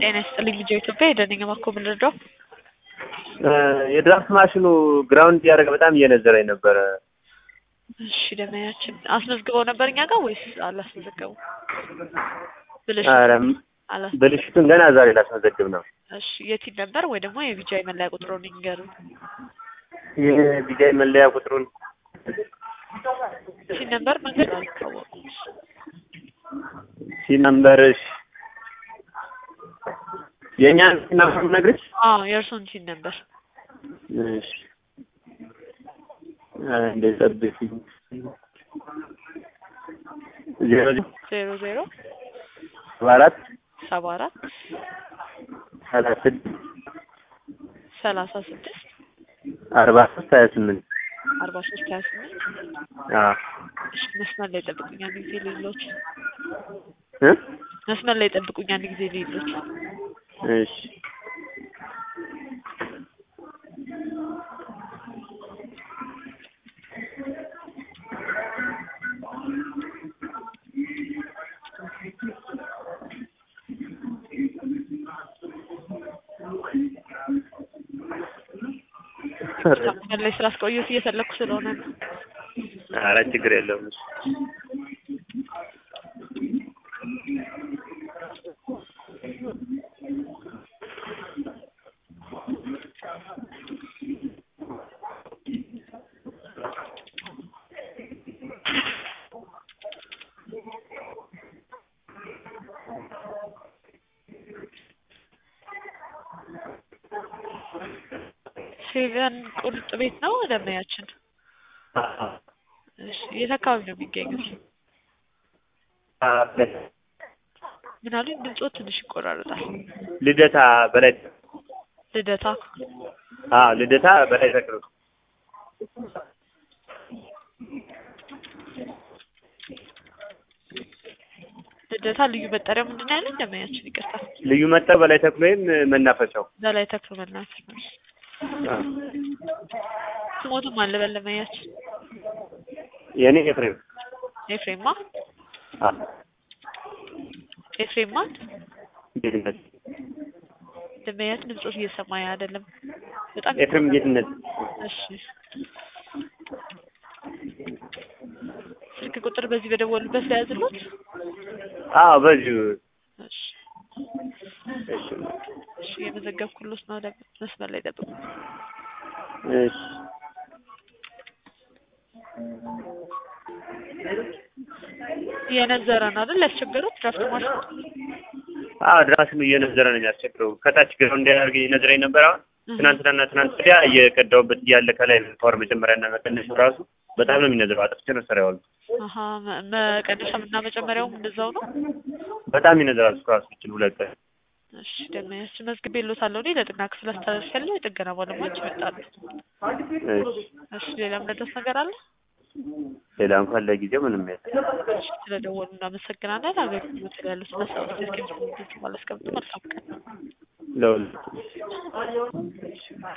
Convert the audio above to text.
ጤና ይስጥልኝ ልጆ ኢትዮጵያ የደነኛ ማኮ ምንረዳው የድራፍት ማሽኑ ግራውንድ እያደረገ በጣም እየነዘረኝ ነበረ። እሺ ደመያችን አስመዝግበው ነበር እኛ ጋር ወይስ አላስመዘገቡ? ብልሽ ኧረ አላስ ብልሽቱን ገና ዛሬ ላስመዘግብ ነው። እሺ የቲን ነበር ወይ ደግሞ የቢጃይ መለያ ቁጥሩን ይንገሩ። የቢጃይ መለያ ቁጥሩን ቲን ነበር መንገድ አልታወቁም። ሲነምበርሽ የእኛን ሲነምበር ነግርሽ አዎ የእርሱን ቲን ነበር እሺ እንደ ጠብቂኝ ዜሮ ዜሮ ዜሮ ሰባ አራት ሰባ አራት ሰላሳ ስድስት ሰላሳ ስድስት አርባ ሶስት ሀያ ስምንት አርባ ሶስት ሀያ ስምንት አዎ እሺ መስመር ላይ ጠብቁኝ አንድ ጊዜ ሌሎች እ መስመር ላይ ጠብቁኝ አንድ ጊዜ ሌሎች እሺ መስመር ላይ ስላስቆየሁት እየፈለኩ ስለሆነ ነው። ኧረ ችግር የለውም። እሺ ሴቨን ቁርጥ ቤት ነው ደመያችን። እሺ የት አካባቢ ነው የሚገኙት? ምን አሉኝ? ድምፆ ትንሽ ይቆራረጣል። ልደታ በላይ ልደታ አዎ ልደታ በላይ ተክሉ ልደታ ልዩ መጠሪያው ምንድን ነው ያለኝ? ደመያችን ይቅርታ። ልዩ መጠር በላይ ተክሉ ወይም መናፈሻው በላይ ተክሎ መናፈሻ ነው። አዎ። ስሞትም አለ በለመያችን የኔ ኤፍሬም ኤፍሬማ አዎ ኤፍሬማ ጌትነት ደመያችን ድምፆት እየሰማኝ አይደለም። በጣም ኤፍሬም ጌትነት እሺ ስልክ ቁጥር በዚህ በደወሉበት ላይ ያዝሉት። አዎ በዚሁ እሺ እሺ እሺ የመዘገብኩሎት ነው። ደ- መስመር ላይ ጠብቁ። እሺ እየነዘረ ነው አይደል? ያስቸገሩት ድራፍት ማሽን አዎ ድራስም እየነዘረ ነው የሚያስቸግረው። ከታች ግራውንድ እንዲያደርግ እየነዘረኝ ነበር። አሁን ትናንትናና ትናንት ወዲያ እየቀዳሁበት እያለ ከላይ ፓወር መጀመሪያና መቀነሻው ራሱ በጣም ነው የሚነዝረው። አጥፍቼ ነው ስራ ያዋልኩት። አሀ መ- መቀነሻም እና መጨመሪያውም እንደዛው ነው። በጣም ይነዝራል። እሱ ራሱ ይችል ሁለት ቀን እሺ ደመያችን መዝግቤልዎታለሁ። እኔ ለጥገና ክፍል አስተላልፌያለሁ። የጥገና ባለሙያዎች ይመጣሉ። እሺ እሺ ሌላ ምረዳት ነገር አለ? ሌላ እንኳን ለጊዜው ምንም የለም። እሺ ስለደወሉ እናመሰግናለን። አገልግሎት ላይ ያሉት መሳወት ስልክ ማለት መልካም ቀን። ለሁለት